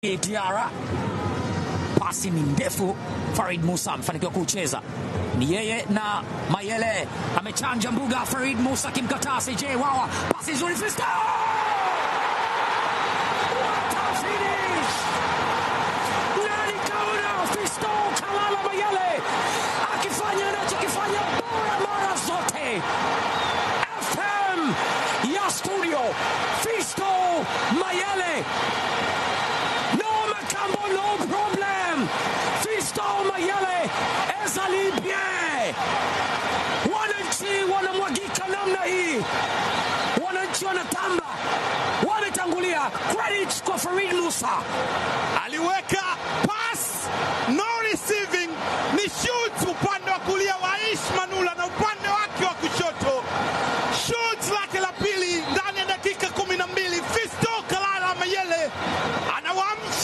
Diara, pasi ni ndefu. Farid Musa amefanikiwa kucheza, ni yeye na Mayele amechanja mbuga. Farid Musa akimkataa CJ Wawa, pasi nzuri Fisto nani kaona Fisto Kalala Mayele akifanya anachokifanya bora mara zote. FM ya studio Fisto Mayele, no Makambo, no problem. Fisto Mayele ezali bien. Wananchi wanamwagika namna hii, wananchi wanatamba, wametangulia. Credit kwa Farid Musa. aliweka